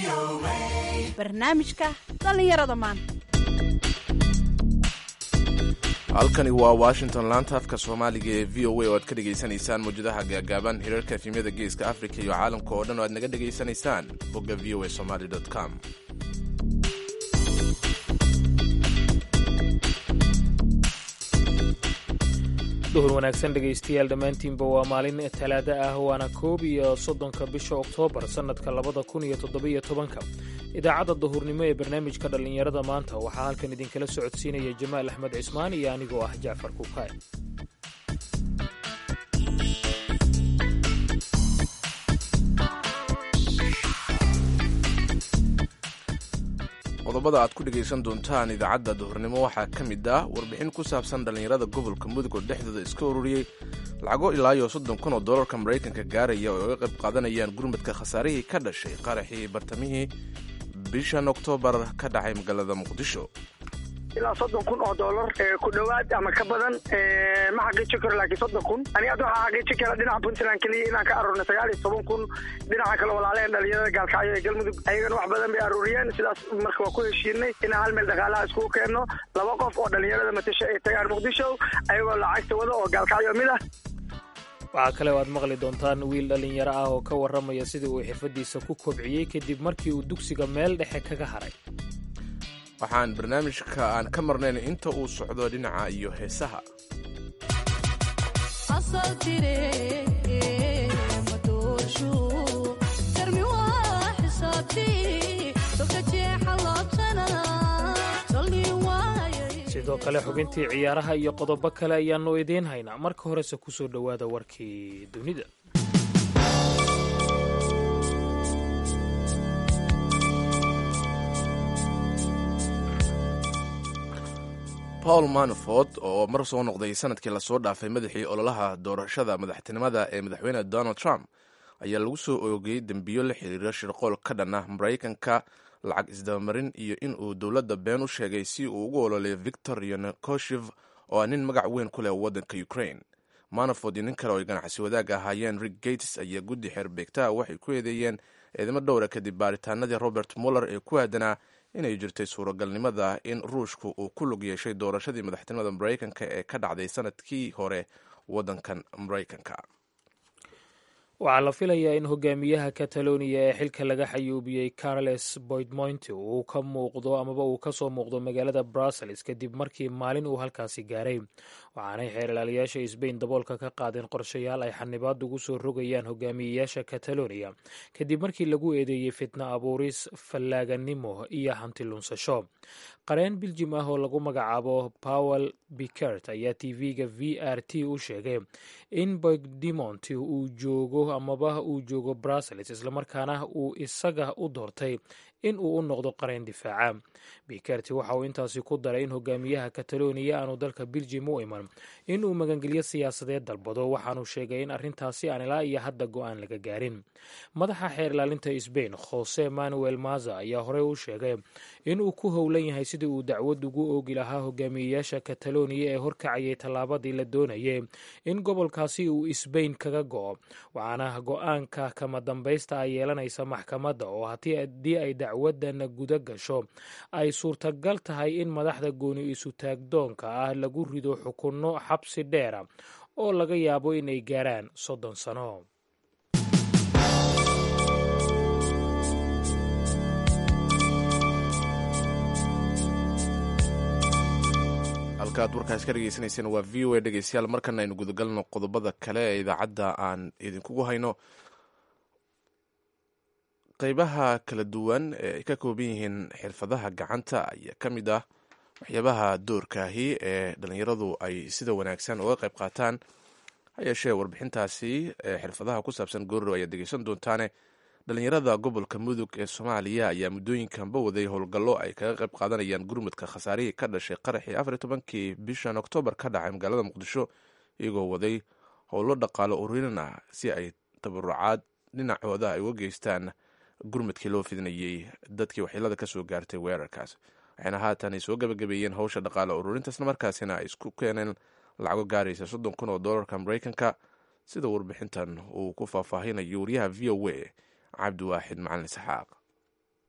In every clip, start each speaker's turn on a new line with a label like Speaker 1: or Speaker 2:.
Speaker 1: barnaamijka dhallinyarada maanta
Speaker 2: halkani waa washington laanta afka soomaaliga ee v o a oo aad ka dhegaysanaysaan mawjadaha gaagaaban hirarka efimyada geeska africa iyo caalamka oo dhan oo aad naga dhegaysanaysaan bogga v o a somaly com
Speaker 3: duhur wanaagsan dhegaystayaal dhammaantiinba waa maalin talaada ah waana koob iyo soddonka bisha oktoobar sannadka labada kun iyo toddobiyo tobanka idaacadda duhurnimo ee barnaamijka dhallinyarada maanta waxaa halkan idinkala socodsiinaya jamaal axmed cismaan iyo anigoo ah jacfar kukaay
Speaker 2: qodobada aad ku dhegaysan doontaan idaacadda duhurnimo waxaa ka mid ah warbixin ku saabsan dhallinyarada gobolka mudug oo dhexdooda iska ururiyey lacago ilaa iyo soddon kun oo dollarka maraykanka gaaraya oo ay uga qayb qaadanayaan gurmadka khasaarihii ka dhashay qaraxii bartamihii bishan oktoobar ka dhacay magaalada muqdisho
Speaker 4: ilaa soddon kun oo dollar ku dhowaad ama ka badan ma xaqiiji karo laakiin soddon kun ani hadda waxaa xaqiiji kara dhinaca puntland keliya inaan ka aruurnay sagaal iyo toban kun dhinaca kale walaaleen dhalinyarada gaalkacyo ee galmudug ayagana wax badan bay aruuriyeen sidaas marka waa ku heshiinay inaan hal meel dhaqaalaha iskugu keenno laba qof oo dhalinyarada matasho ay tagaan muqdisho ayagoo lacagta wada oo gaalkacyo mid ah
Speaker 3: waxaa kale oo aad maqli doontaan wiil dhallinyaro ah oo ka warramaya sidii uu xirfaddiisa ku kobciyey kadib markii uu dugsiga meel dhexe kaga haray
Speaker 2: waxaan barnaamijka aan ka marnayn inta uu socdo dhinaca iyo heesaha
Speaker 3: sidoo kale xubintii ciyaaraha iyo qodobo kale ayaannu idiin haynaa marka horese ku soo dhowaada warkii dunida
Speaker 2: paul manafort oo mar soo noqday sanadkii lasoo dhaafay madaxii ololaha doorashada madaxtinimada ee madaxweyne donald trump ayaa lagu soo oogayey dembiyo la xiriira shirqool ka dhan ah maraykanka lacag isdabamarin iyo in uu dowladda been u sheegay si uu ugu ololeeyo victor yanokoshev oo ah nin magac weyn ku leh waddanka ukraine manafort iyo nin kale oo ay ganacsi wadaag ahaayeen rick gates ayaa guddi xeerbeegtaha waxay ku eedeeyeen eedamo dhowra kadib baaritaanadii robert muller ee ku aadanaa inay jirtay suuragalnimada in ruushku uu ku lug yeeshay doorashadii madaxtinimada maraykanka ee ka dhacday sanadkii hore waddankan maraykanka
Speaker 3: waxaa la filayaa in hogaamiyaha kataloniya ee xilka laga xayuubiyey carles boydmoynti uu ka muuqdo amaba uu ka soo muuqdo magaalada brussels kadib markii maalin uu halkaasi gaaray waxaanay xeer ilaaliyaasha sbain daboolka ka qaadeen qorshayaal ay xanibaad ugu soo rogayaan hogaamiyeyaasha kataloniya kadib markii lagu eedeeyey fitna abuuris fallaaganimo iyo hanti lunsasho qareen biljim ah oo lagu magacaabo powel bicert ayaa tv-ga v r t u sheegay in boydimont uu joogo amaba uu joogo brussels islamarkaana uu isaga u doortay in uu u noqdo qareen difaaca bikerti waxa uu intaasi ku daray in hogaamiyaha kataloniya aanu dalka biljim u iman in uu magangelyo siyaasadeed dalbado waxaanu sheegay in arrintaasi aan ilaa iyo hadda go-aan laga gaarin madaxa xeer ilaalinta sbain jose manuel maza ayaa horey u sheegay in uu ku howlan yahay sidii uu dacwad ugu oogi lahaa hogaamiyeyaasha kataloniya ee horkacayay tallaabadii la doonayay in gobolkaasi uu sbain kaga go-o waxaana go-aanka kama dambaysta ay yeelanaysa maxkamadda oo haddii ay dacwadan guda gasho ay suurtagal tahay in madaxda gooni isu-taagdoonka ah lagu rido xukunno xabsi dheera oo laga yaabo inay gaaraan soddon sano
Speaker 2: halkaaad warkaas ka dhegaysanayseen waa v o a dhegeystayaal markana aynu gudagalno qodobada kale ee idaacadda aan idinkugu hayno qeybaha kala duwan ee ay ka kooban yihiin xirfadaha gacanta ayaa ka mid ah waxyaabaha doorkaahi ee dhallinyaradu ay sida wanaagsan uga qayb qaataan ha yeeshee warbixintaasi ee xirfadaha ku saabsan goorrow ayaad degeysan doontaane dhallinyarada gobolka mudug ee soomaaliya ayaa muddooyinkanba waday howlgallo ay kaga qayb qaadanayaan gurmudka khasaarihii ka dhashay qaraxii afar iyo tobankii bishan oktoobar ka dhacay magaalada muqdisho iyagoo waday howlo dhaqaalo ururin ah si ay tabarucaad dhinacooda ay uga geystaan gurmudkii loo fidinayey dadkii waxyeelada ka soo gaartay weerarkaas waxayna haatan ay soo gabagabeeyeen howsha dhaqaalo ururintaasna markaasina ay isku keeneen lacago gaaraysa soddon kun oo dollarka maraykanka sida warbixintan uu ku faahfaahinayo wariyaha v o a cabdiwaaxid macalin isxaaq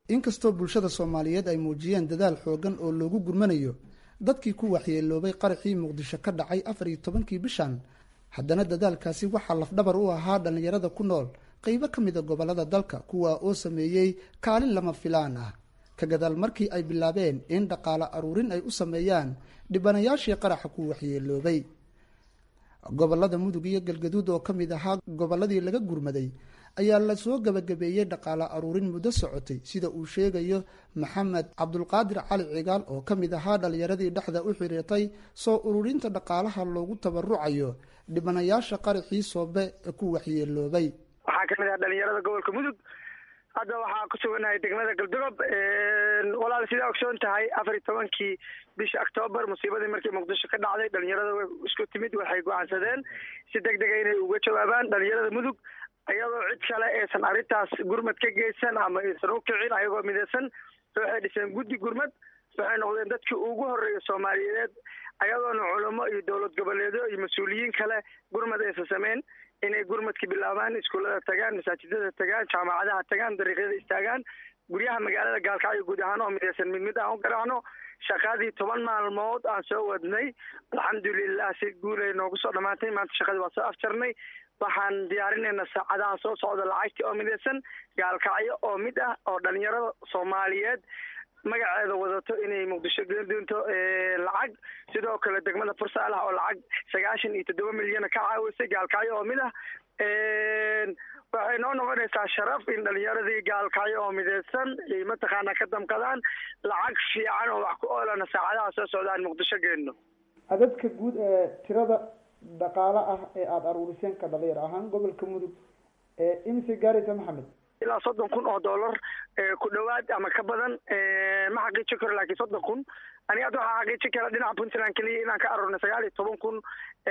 Speaker 5: inkastoo bulshada soomaaliyeed ay muujiyeen dadaal xoogan oo loogu gurmanayo dadkii ku waxyeeloobay qaraxii muqdisho ka dhacay afar iyo tobankii bishan haddana dadaalkaasi waxaa lafdhabar u ahaa dhallinyarada ku nool qeybo ka mida gobolada dalka kuwa oo sameeyey kaalin lama filaan ah ka gadaal markii ay bilaabeen in dhaqaale aruurin ay u sameeyaan dhibanayaashii qaraxa ku waxyeeloobay gobolada mudug iyo galgaduud oo ka mid ahaa gobolladii laga gurmaday ayaa lasoo gabagabeeyey dhaqaale aruurin muddo socotay sida uu sheegayo maxamed cabdulqaadir cali cigaal oo ka mid ahaa dhallinyaradii dhexda u xiriirtay soo ururinta dhaqaalaha loogu tabarucayo dhibanayaasha qaraxii soobe ee ku waxyeeloobay
Speaker 4: waxaa kamid ah dhalinyarada gobolka mudug hadda waxaa ku suganahay degmada galdogob walaal sidaa ogsoon tahay afar iyo tobankii bisha octoobar musiibadii markii muqdisho ka dhacday dhalinyarada isku timid waxay go-aansadeen si deg dega inay uga jawaabaan dhalinyarada mudug iyadoo cid kale aysan arrintaas gurmad ka geysan ama aysan u kicin ayagoo midaysan waxay dhiseen guddi gurmad waxay noqdeen dadkii ugu horreeya soomaaliyeed ayadoona culamo iyo dowlad goboleedyo iyo mas-uuliyiin kale gurmad aysan sameyn inay gurmadka bilaabaan iskuullada tagaan masaajidada tagaan jaamacadaha tagaan dariiqyada istaagaan guryaha magaalada gaalkacyo guud ahaan oo midaysan mid mid aan u garaacno shaqadii toban maalmood aan soo wadnay alxamdulilah si guulay noogu soo dhamaantay maanta shaqadii waa soo afjarnay waxaan diyaarinaynaa saacadaha soo socda lacagtii oo midaysan gaalkacyo oo mid ah oo dhalinyarada soomaaliyeed magaceeda wadato inay muqdisho geen doonto lacag sidoo kale degmada fursaalaha oo lacag sagaashan iyo toddoba milyana ka caawisay gaalkacyo oo mid ah waxay noo noqonaysaa sharaf in dhalinyaradii gaalkacyo oo midaysan ay mataqaanaa ka damqadaan lacag fiican oo wax ku oolana saacadaha soo socda aan muqdisho geenno
Speaker 5: adadka guud ee tirada dhaqaale ah ee aada aruuriseen ka dhalinyar ahaan gobolka mudug ee imise gaaraysa maxamed
Speaker 4: ilaa soddon kun oo dollar ku dhawaad ama ka badan ma xaqiijin karo laakiin soddon kun aniga hadda waxaa xaqiijin kara dhinaca puntland keliya inaan ka aruurnay sagaal iyo toban kun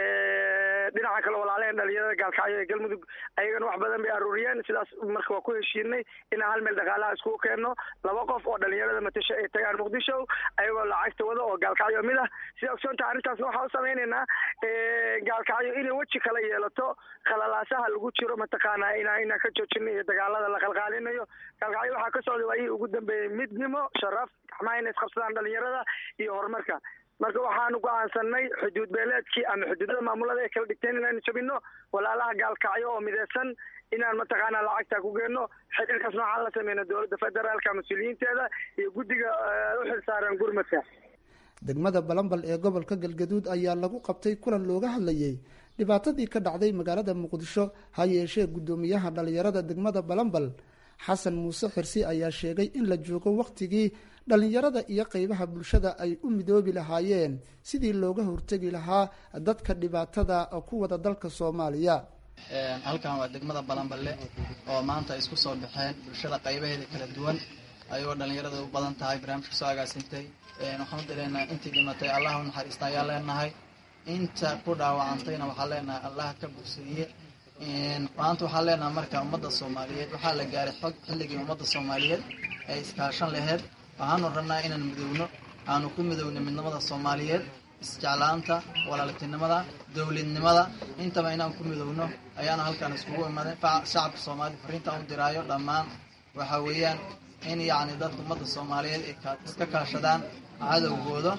Speaker 4: dhinaca kale walaalehen dhalinyarada gaalkacyo ee galmudug ayagana wax badan bay aruuriyeen sidaas marka waa ku heshiinay inaan hal meel dhaqaalaha iskugu keenno laba qof oo dhalinyarada matasho ay tagaan muqdisho ayagoo lacagta wada oo gaalkacyo mid ah sida ogsoonta arrintaasna waxaa u samaynaynaa gaalkacyo inay weji kala yeelato khalalaasaha lagu jiro mataqaanaa ina inaan ka joojino iyo dagaalada la qalqaalinayo gaalkacyo waxaa ka socda waayihii ugu dambeeyey midnimo sharaf gacmaha inay isqabsadaan dhalinyarada iyo horumarka marka waxaanu go-aansanay xuduud beeleedkii ama xuduudada maamulada ay kala dhigteen inaanu jabino walaalaha gaalkacyo oo midaysan inaan mataqaanaa lacagta ku geenno xiriirkaas noocaan la sameyno dowladda federaalka mas-uuliyiinteeda iyo guddiga u xilsaaran gurmadka
Speaker 5: degmada balambal ee gobolka galgaduud ayaa lagu qabtay kulan looga hadlayay dhibaatadii ka dhacday magaalada muqdisho ha yeeshee guddoomiyaha dhalinyarada degmada balambal xasan muuse xirsi ayaa sheegay in la joogo wakhtigii dhalinyarada iyo qeybaha bulshada ay u midoobi lahaayeen sidii looga hortegi lahaa dadka dhibaatada ku wada dalka soomaaliya
Speaker 6: halkan waa degmada balanballe oo maanta ay isku soo baxeen bulshada qaybaheeda kala duwan ayagoo dhalinyarada u badan tahay barnaamijka soo agaasintay waxaan u dileynaa intii dhimatay allah u naxariista ayaan leenahay inta ku dhaawacantayna waxaan leenahay allah ka bogsiiye maanta waxaan leenahay marka ummadda soomaaliyeed waxaa la gaaray xog xilligii ummadda soomaaliyeed ay iskaashan laheyd waxaanu rabnaa inaan midowno aanu ku midowno midnimada soomaaliyeed isjeclaanta walaaltinimada dowladnimada intaba inaan ku midowno ayaana halkaan iskugu imaday shacabka soomaalida fariinta u diraayo dhammaan waxa weeyaan in yacni dadka ummadda soomaaliyeed ay iska kaashadaan cadowgooda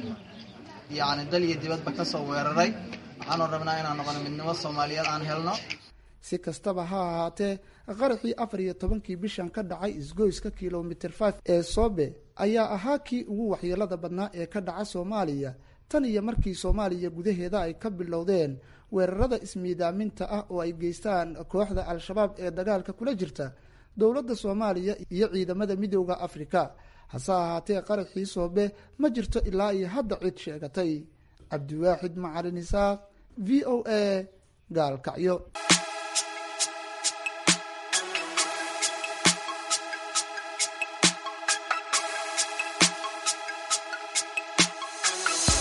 Speaker 6: yacni dal iyo dibadba ka soo weeraray waxaanu rabnaa inaan noqono midnimo soomaaliyeed aan helno
Speaker 5: si kastaba ha ahaatee qaraxii afar iyo tobankii bishan ka dhacay isgoyska kilomitr five ee soobe ayaa ahaa kii ugu waxyeelada badnaa ee ka dhaca soomaaliya tan iyo markii soomaaliya gudaheeda ay ka bilowdeen weerarada ismiidaaminta ah oo ay geystaan kooxda al-shabaab ee dagaalka kula jirta dowladda soomaaliya iyo ciidamada midooda afrika hase ahaatee qaraxii soobe ma jirto ilaa iyo hadda cid sheegatay cabdiwaaxid macalin isaaq v o a gaalkacyo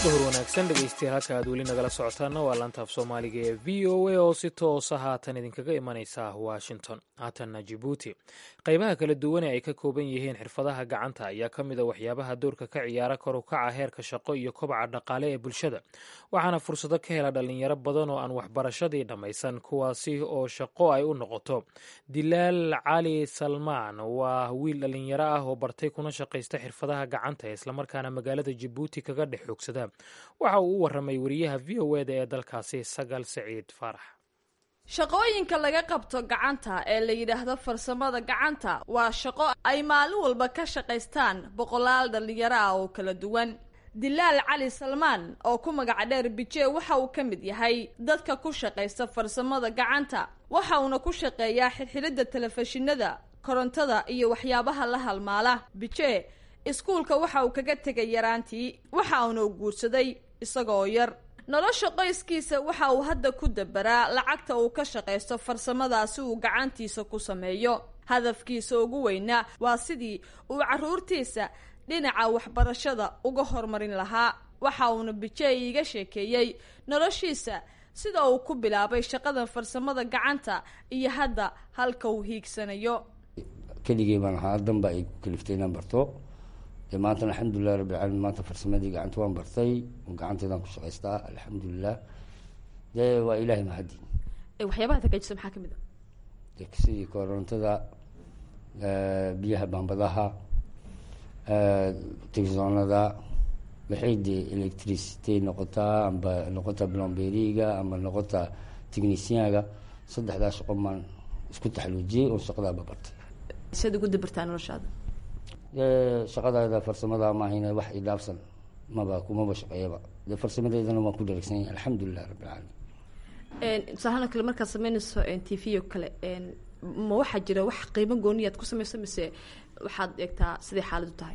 Speaker 3: dhowr wanaagsan dhegaystayaal halka aad weli nagala socotaana waa laantaaf soomaaliga ee v o a oo si toosa haatan idinkaga imanaysa washington haatanna jibuuti qaybaha kala duwan ee ay ka kooban yihiin xirfadaha gacanta ayaa ka mid a waxyaabaha doorka ka ciyaara kor u kaca heerka shaqo iyo kobaca dhaqaale ee bulshada waxaana fursado ka hela dhalinyaro badan oo aan waxbarashadii dhammaysan kuwaasi oo shaqo ay u noqoto dilaal cali salmaan waa wiil dhalinyaro ah oo bartay kuna shaqaysta xirfadaha gacanta ee islamarkaana magaalada jibuuti kaga dhex xoogsada waxa uu u waramay wariyaha v o eda ee dalkaasi sagal saciid faarax
Speaker 7: shaqooyinka laga qabto gacanta ee la yidhaahdo farsamada gacanta waa shaqo ay maalin walba ka shaqaystaan boqolaal dhallinyaro ah oo kala duwan dilaal cali salmaan oo ku magaca dheer bije waxa uu ka mid yahay dadka ku shaqaysta farsamada gacanta waxa uuna ku shaqeeyaa xirxiridda telefishinada korontada iyo waxyaabaha la halmaala bije iskuulka waxa uu kaga tegay yaraantii waxa uuna u guursaday isagoo yar nolosha qoyskiisa waxa uu hadda ku dabaraa lacagta uu ka shaqaysto farsamadaasi uu gacantiisa ku sameeyo hadafkiisa ugu weynaa waa sidii uu carruurtiisa dhinaca waxbarashada uga horumarin lahaa waxa uuna bijey iiga sheekeeyey noloshiisa sida uu ku bilaabay shaqadan farsamada gacanta iyo hadda halka uu hiigsanayo
Speaker 8: keligey baan ahaa danba ay ku kaliftay inaan barto dee maantana alxamdulilah rabbilcaalamiin maanta farsamadii gacanta waan bartay gacanteedaan ku shaqaystaa alxamdulilah dee waa ilaahay mahadi
Speaker 7: waxyaabaha tagaajisa maxaa kamid a
Speaker 8: dee sidii korontada biyaha baambadaha telefisonada waxay dee electricity noqotaa amba noqotaa blomberiga amba noqotaa technicianga saddexdaa shaqo maan isku taxaluujiyey oo shaqadaaba bartay
Speaker 7: siad ugu dabartaa noloshaada
Speaker 8: dee shaqadaada farsamada maahayna wax idhaafsan maba kumaba shaqeeyaba dee farsamadeedana waan ku dheregsan yahay alxamdulilah rabbilcaalamiin
Speaker 7: tusaalahaan kale markaad sameynayso t v oo kale ma waxaa jira wax qiimo gooniyaad ku sameyso mise waxaad eegtaa siday xaaladu tahay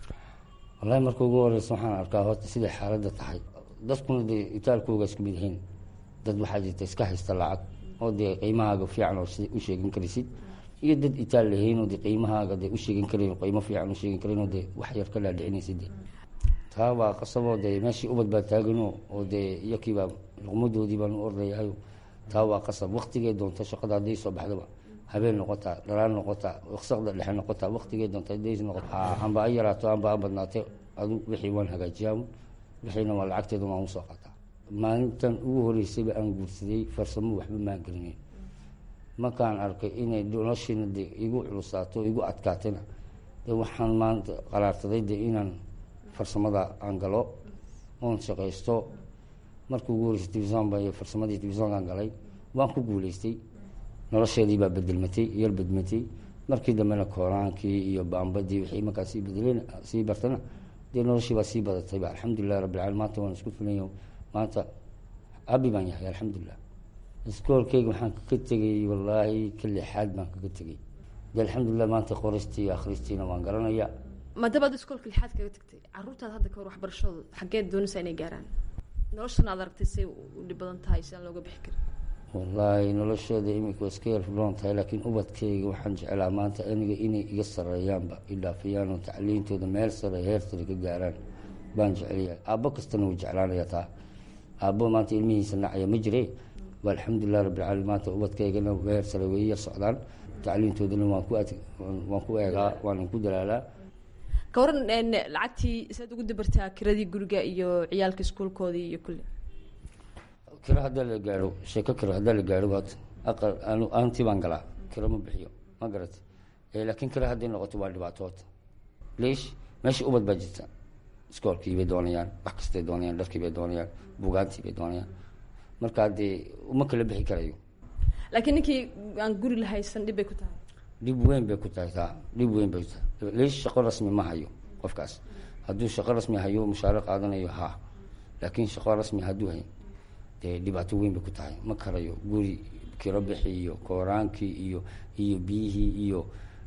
Speaker 8: wallahi marka ugu horeysa waxaan arkaa horta siday xaaladda tahay dadkuna dee itaalkooga isku mid yihiin dad waxaa jirta iska haysta lacag oo dee qiimahaaga fiican oo u sheegan karaysid iyo dad itaal lahayn oo dee qiimahaaga dee u sheegan karayn qiimo fiican u sheegan karayn oo dee wax yar ka dhaadhicinaysid dee taa waa qasaboo dee meeshii ubad baa taagano oo dee iyakiibaa luqmadoodii baan u ordayahayo taa waa qasab waktigay doonto shaqada hadday soo baxdaba habeen noqotaa dhalaan noqotaa wasaqda dhexe noqotaa waktigay doonta hadday noqota amba a yaraato amba a badnaate adu wixii waan hagaajiyaa wixiina waa lacagteeda waan usoo qaataa maalintan ugu horeysayba aan guursaday farsamo waxba maan gelinayn markaan arkay inay noloshiina de igu culusaato igu adkaatayna de waxaan maanta qaraarsaday de inaan farsamada aan galo oon shaqaysto markii ugu horeysay telefisonba iyo farsamadii telefisonkaan galay waan ku guuleystay nolosheedii baa bedelmatay yar bedmatay markii dambena kooraankii iyo baambadii wixii markaa sii bedeleen sii bartana dee noloshii baa sii badatayba alxamdulilah rabbilcalamin maanta waan isku filanya maanta abi baan yahay alxamdulilah iskoolkeyga waxaan kaga tegay wallaahi ka lixaad baan kaga tegay de alxamdulilah maanta qoristii akhristiina waan garanaya
Speaker 7: maadaama ad iskoolka lixaad kaga tagtay caruurtaada hadda kahor waxbarashadooda xaggeed doonaysaa inay gaaraan noloshana aad aragtay say u dhib badan tahay si aan looga bixi karin
Speaker 8: wallaahi noloshooda imika waa iska yarfuloon tahay laakiin ubadkayga waxaan jeclaa maanta aniga inay iga sareeyaanba idhaafiyaan oo tacliintooda meel sare heer sare ka gaaraan baan jeclayaa aabbo kastana wuu jeclaanaya taa aabbo maanta ilmihiisa nacaya ma jire waa alxamdulilah rabbilcaalamiin maanta ubadkaygana heer sare way yar socdaan tacliintoodana waan ku waan ku eegaa waanan ku dalaalaa
Speaker 7: ka waran lacagtii saad ugu dabartaa kiradii guriga iyo ciyaalka iskuulkoodii iyo kulle
Speaker 8: kira haddaa la gaaro sheeko kira haddaa la gaaro waad aqal anu aantii baan galaa kira ma bixiyo ma garat laakiin kira hadday noqoto waa dhibaatood leish meesha ubad baa jirta iskoolkii bay doonayaan wax kastay doonayaan dharkii bay doonayaan bugaantii bay doonayaan marka dee uma kala bixi karayo
Speaker 7: laakiin ninkii aan guri lahaysan dhib bay ku tahay
Speaker 8: dhib weyn bay ku tahay taa dhib weyn bay ku tahay leish shaqo rasmi ma hayo qofkaas hadduu shaqo rasmi hayo mushaaro qaadanayo ha laakiin shaqo rasmi hadduu hayn dee dhibaato weyn bay ku tahay ma karayo guri kiro bixi iyo kooraankii iyo iyo biyihii iyo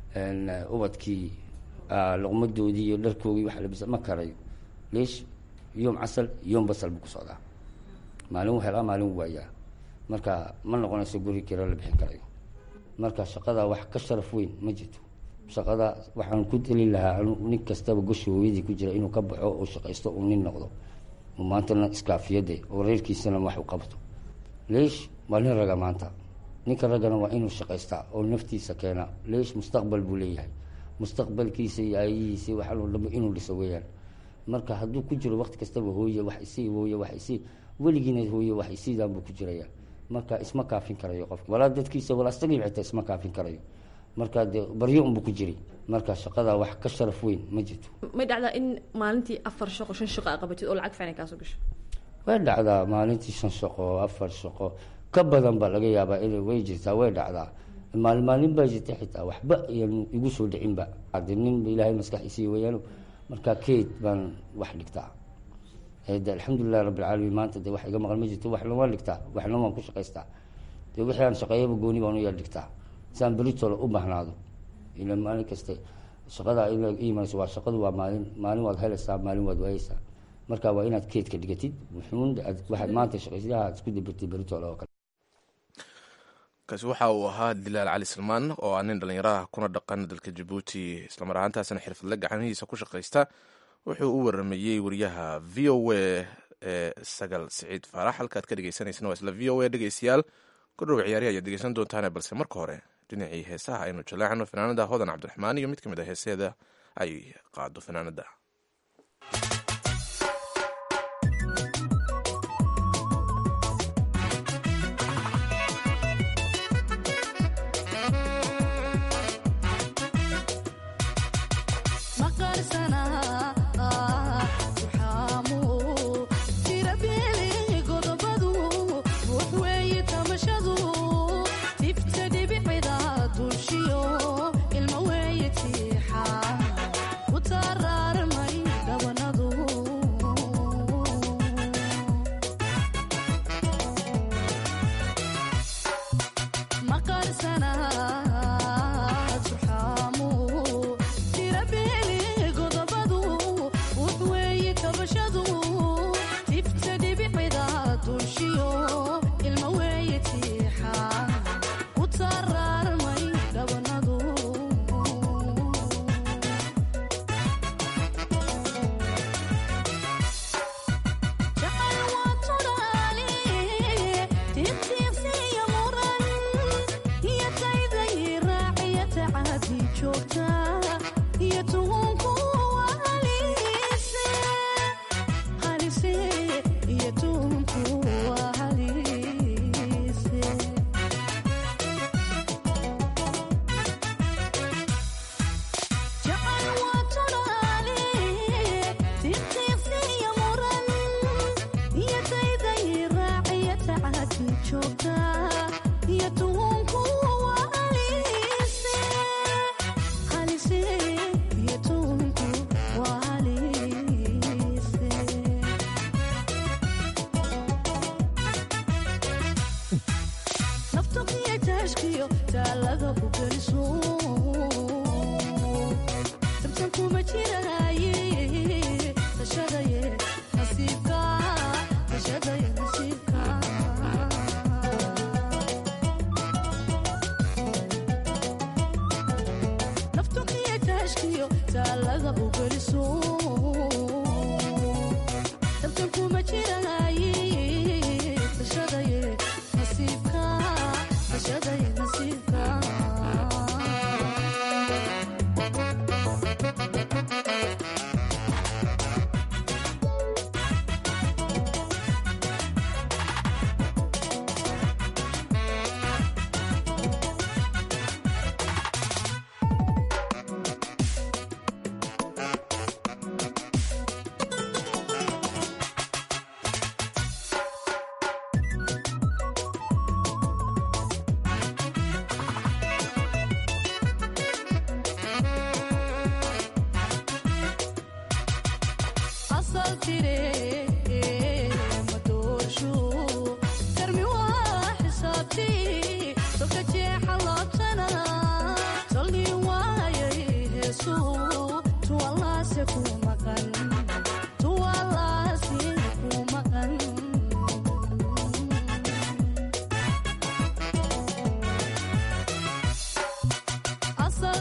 Speaker 8: ubadkii luqmadoodii iyo dharkoogii wax labisa ma karayo leish yoom casal yoom basal buu ku socdaa maalin u helaa maalin u waayaa marka ma noqonayso guri kiro la bixin karayo marka shaqada wax ka sharaf weyn ma jirto shaqada waxaan ku deli lahaa nin kastaba goshi hooyadii ku jira inuu ka baxo oo shaqaysto uu nin noqdo oo maantana iskaafiyade oo reerkiisana wax u qabto leesh waa nin raga maanta ninka raggana waa inuu shaqaystaa oo naftiisa keena leesh mustaqbal buu leeyahay mustaqbalkiisa iyo aayihiisa waxaa loo dhabo inuu dhiso weeyaan marka hadduu ku jiro waqti kastaba hooye wax isii hooye wax isii weligiina hooye wax isiidaan buu ku jiraya marka isma kaafin karayo qofka walaa dadkiisa walaa isagii xitaa isma kaafin karayo marka dee baryo unbuu ku jiray marka shaqada wax ka sharaf weyn ma jirto
Speaker 7: may dhacdaa in maalintii afar shaqo shan shaqo aa qabatid oo lacag fiican ay kaasoo gasho
Speaker 8: way dhacdaa maalintii shan shaqo afar shaqo ka badan baa laga yaabaa inay way jirtaa way dhacdaa maalin maalin baa jirta xitaa waxba iyan igu soo dhicinba hade ninba ilaahay maskaxiisiiy weyaano marka keyd baan wax dhigtaa de alxamdulilahi rabbilcaalamiin maanta de wax iga maqan ma jirto waxna waan dhigtaa waxna waan ku shaqaystaa de wixii aan shaqeeyaba gooni baan u yar dhigtaa siaan beritoola u bahnaado ila maalin kaste shaqada imanayso waa shaqadu waa maalin maalin waad helaysaa maalin waad waayeysaa marka waa inaad keedka dhigatid wuxuun waxaad maanta shaqaysiyaha aad isku dabirtid beritoola oo kale
Speaker 2: kaasi waxa uu ahaa dilaal cali salmaan oo ah nin dhallinyaraha kuna dhaqan dalka jabuuti islamar ahaantaasna xirfadle gacmihiisa ku shaqaysta wuxuu u waramayey wariyaha v o a ee sagal siciid faarax halkaad ka dhegeysaneysana waa isla v o a dhegeystayaal kudhow ciyaarihi ayaad dhegeysan doontaane balse marka hore dhinacii heesaha aynu jaleecno fanaanada hodan cabdiraxmaan iyo mid ka mid a heeseeda ay qaado fanaanada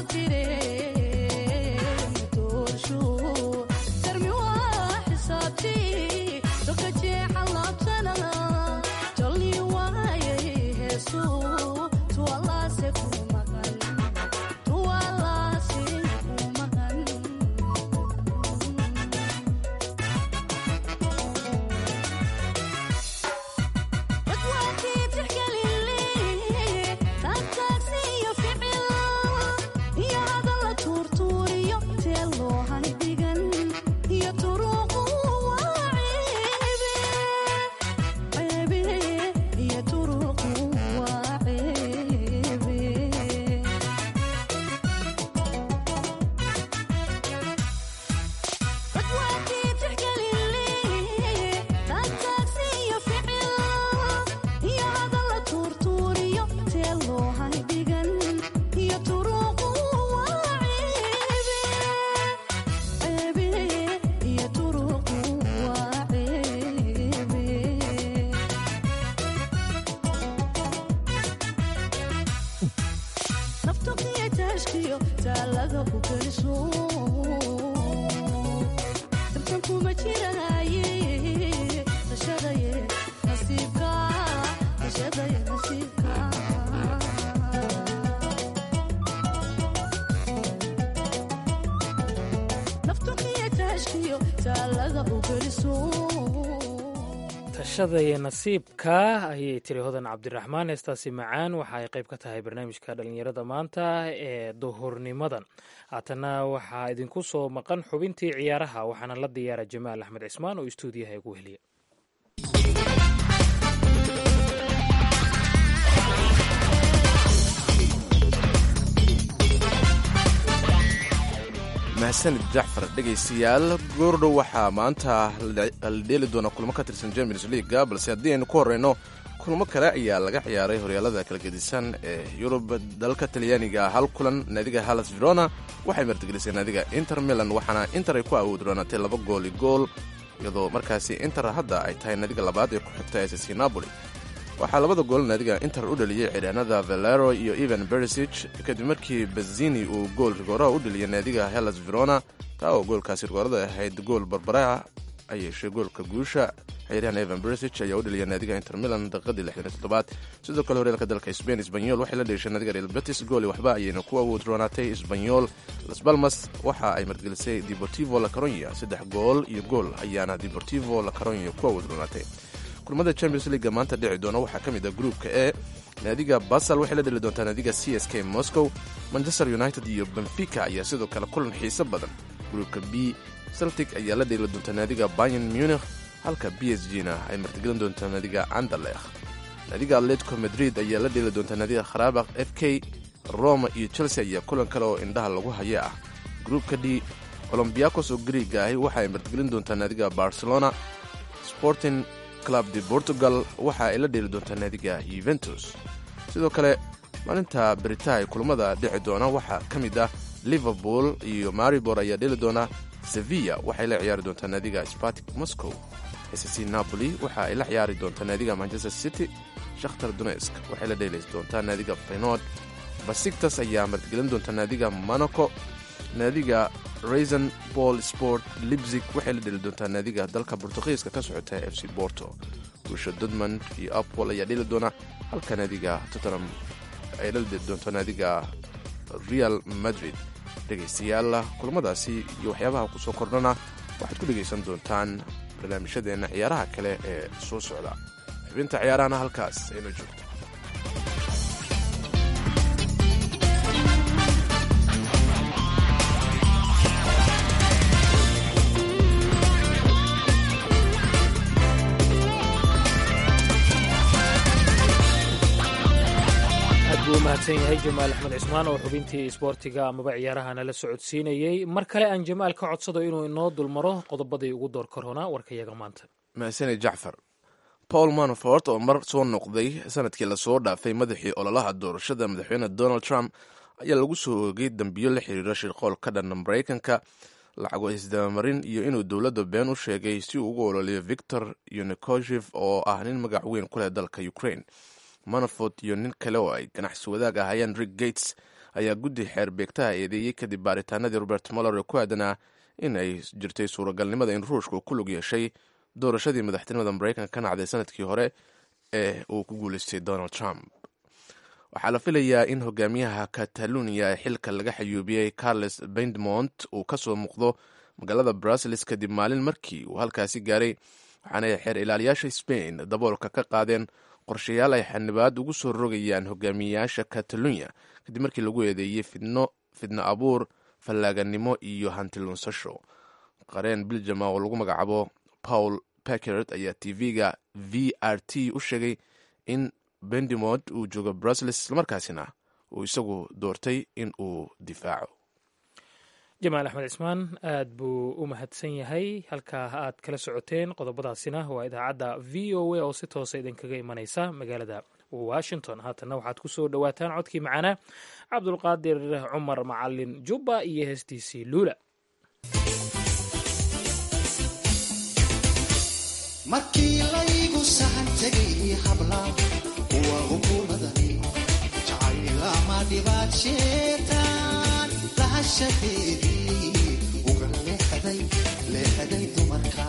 Speaker 9: Asal tire,
Speaker 3: tashada iyo nasiibka ayay tiri hodan cabdiraxmaan heestaasi macaan waxa ay qayb ka tahay barnaamijka dhallinyarada maanta ee duhurnimadan haatana waxaa idinku soo maqan xubintii ciyaaraha waxaana la diyaara jamaal axmed cismaan oo istuudiyaha igu heliya
Speaker 2: mahadsanid jacfar dhegaystayaal goordhow waxaa maanta la dheeli doona kulmo ka tirsan champions leaga balse haddii aynu ku horeyno kulmo kale ayaa laga ciyaaray horyaalada kala gedisan ee yurub dalka talyaaniga hal kulan naadiga halas verona waxay martigelisay naadiga inter milan waxaana inter ay ku awood roonatay laba gooli gool iyadoo markaasi inter hadda ay tahay naadiga labaad ee ku xigta ss napoli waxaa labada gool naadiga inter u dhaliyey ciidhaanada valero iyo evan beresig kadib markii bazini uu gool rigooraha u dhaliyay naadiga hellas verona taa oo goolkaasi rigoorada ahayd gool barbara ay yeeshay goolka guusha ciyaaryahan evan beresig ayaa u dhaliyay naadiga inter milan daqiiqadii lixdan toddobaad sidoo kale horyaalka dalka spain sbanyol waxay la dheeshay naadiga real betis gooli waxba ayayna ku awood roonaatay sbanyol las balmas waxa ay margelisay deportivo la caronya saddex gool iyo gool ayaana deportivo la caronya ku awood roonaatay kulmada champions leaga maanta dhici doona waxaa ka mid ah gruupka e naadiga basal waxay la dheli doontaa naadiga c s k moscow manchester united iyo benfica ayaa sidoo kale kulan xiiso badan gruupka b celtic ayaa la dheeli doontaa naadiga bayan munich halka b s g na ay martigelin doontaa naadiga andalekh naadiga atletico madrid ayaa la dheeli doontaa naadiga kharabakh f k roma iyo chelsea ayaa kulan kale oo indhaha lagu haya ah gruupka d olombiakos oo griiga ahi waxa ay martigelin doontaa naadiga barcelona sporting club de portugal waxa ay la dheeli doontaa naadiga yuventus sidoo kale maalinta berita ay kulamada dhici doona waxaa ka mid ah liverpool iyo maribor ayaa dheeli doona sevilla waxay la ciyaari doontaa naadiga spartik moscow sc napoli waxa ay la ciyaari doontaa naadiga manchester city shakhtar dunesk waxay la dheeli doontaa naadiga fenord basiktas ayaa martigelin doontaa naadiga monaco naadiga raisan ball sport libzig waxay la dheli doontaa naadiga dalka bortugiiska ka socota f c borto guusha dodmond iyo apol ayaa dheli doona halka naadiga tottenham ay la dheli doonto naadiga real madrid dhegaystayaal kulamadaasi iyo waxyaabaha kusoo kordhana waxaad ku dhegaysan doontaan barnaamijyadeenna ciyaaraha kale ee soo socda xubinta ciyaarahana halkaas ayna joogto
Speaker 3: buu mahadsan yahay jamaal axmed cismaan oo xubintii isboortiga amaba ciyaarahana la socodsiinayey mar kale aan jamaal ka codsado inuu inoo dulmaro qodobadii ugu door korona warkayaga maanta
Speaker 2: mahadsanid jacfar paul manafort oo mar soo noqday sanadkii lasoo dhaafay madaxii ololaha doorashada madaxweyne donald trump ayaa lagu soo oogay dambiyo la xiriira shirqool ka dhanna maraykanka lacago isdabamarin iyo inuu dowladda been u sheegay si uu ugu ololiyo victor yunikoshev oo ah nin magac weyn ku leh dalka ukraine manafort iyo nin kale oo ay ganacsi wadaag ahaayeen rick gates ayaa guddi xeer beegtaha eedeeyey kadib baaritaanadii robert moller ee ku aadanaa in ay jirtay suuragalnimada in ruushka uu ku lug yeeshay doorashadii madaxtinimada maraykanka ka nacday sanadkii hore ee uu ku guuleystay donald trump waxaa la filayaa in hogaamiyaha catalunya ee xilka laga xayuubiyey carles bendmont uu ka soo muuqdo magaalada brussels kadib maalin markii uu halkaasi gaaray waxaana xeer ilaaliyaasha spain daboolka ka qaadeen qorshayaal ay xanibaad ugu soo rogayaan hogaamiyeyaasha catalunya kadib markii lagu eedeeyey fidno fidno abuur fallaaganimo iyo hantilunsasho qareen biljama oo lagu magacaabo paul packert ayaa tv-ga v r t u sheegay in bendimod uu joogo brussels islamarkaasina uu isagu doortay in uu difaaco
Speaker 3: jamaal axmed cismaan aad buu u mahadsan yahay halkaa aad kala socoteen qodobadaasina waa idaacadda v o a oo si toosa idinkaga imanaysa magaalada washington haatanna waxaad ku soo dhowaataan codkii macaanaa cabdulqaadir cumar macalin jubba iyo heestiisii luula
Speaker 9: markii laygu sahan tegay habla kuwa hukumadani jacaylama dhibaadsheetaan lahashadeedii uga leexday leexday dumarka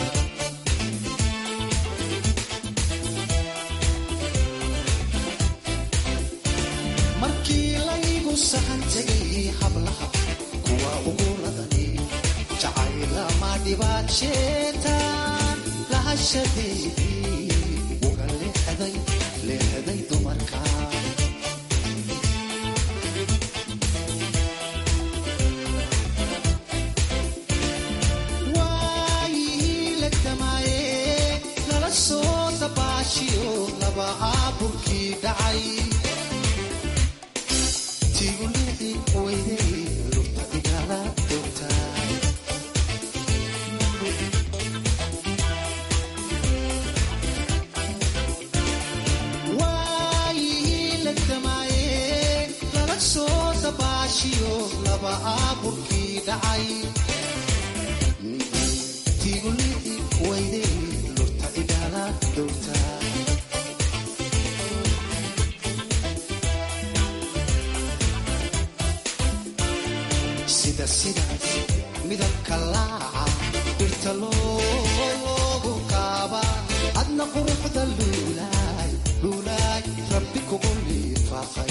Speaker 9: markii laygu sahan tegay hablaha kuwa ugu ladani jacaylama dhibaajeetaan lahashadeedii uga leexday leexday dumarka waayihii la damaaye lala soo dabaashiyo laba aaburkii dhacay tigulii weyday lurta igala doogtaa waayihii la damaaye lala soo dabaashiyo laba aaburkii dhacay tigulii weyday lurta igala doogtaa sida sidaas midabka laaca dhirta loogu kaaba adna quruxda luulaay luulaay rabbi kugu liifaaqay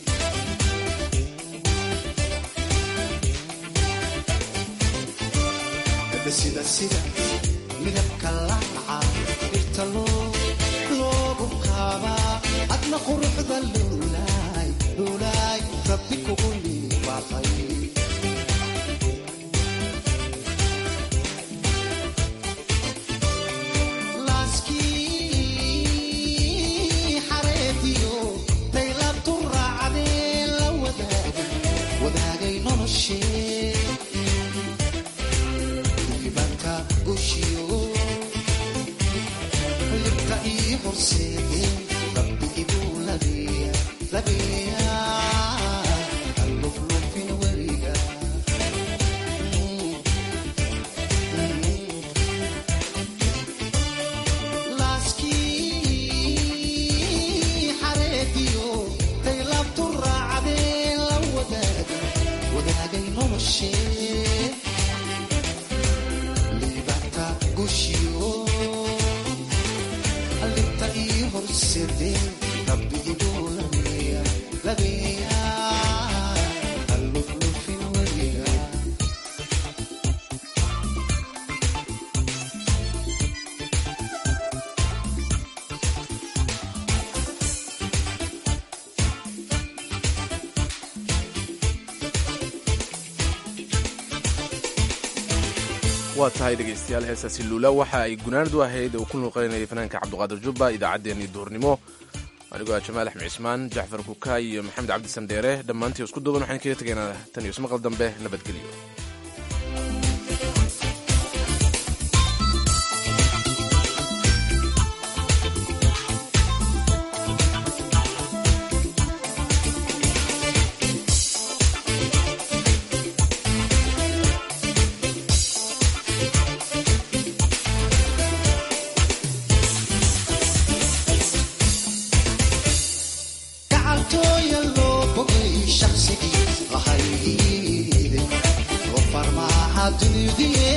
Speaker 9: sida sidaas midabka laaca dhirta loogu kaaba adna quruxda luulaay luulaay rabbi kugu liifaaqay laaskii xareediyo daylabtu raacdee la wadaagay wadaagay noloshee dukibanka gushiyo libta ii horseedee rabbi iguu labeeya labeeya alluflufin weliga laaskii xareediyo daylabtu raacdee la wadaagay wadaagay noloshee liibanta gushiyo libta ii horseedee rabbi iguu labeeya labeeya alluflufin weliga
Speaker 2: waa tahay dhegaystayaal heestaasi luula waxa ay gunaanadu ahayd uu ku nuuqaynayay fanaanka cabdiqaadir jubba idaacaddeenii duhurnimo anigoo ah jamaal axmed cismaan jacfar kukaay iyo maxamed cabdi sandheere dhammaantii isku duuban waxaan kaga tegaynaa tan iyo ismaqal dambe nabadgelyo
Speaker 9: gacaltooya loo bogay shaqsigii lahayde oo farmaaxa dunidie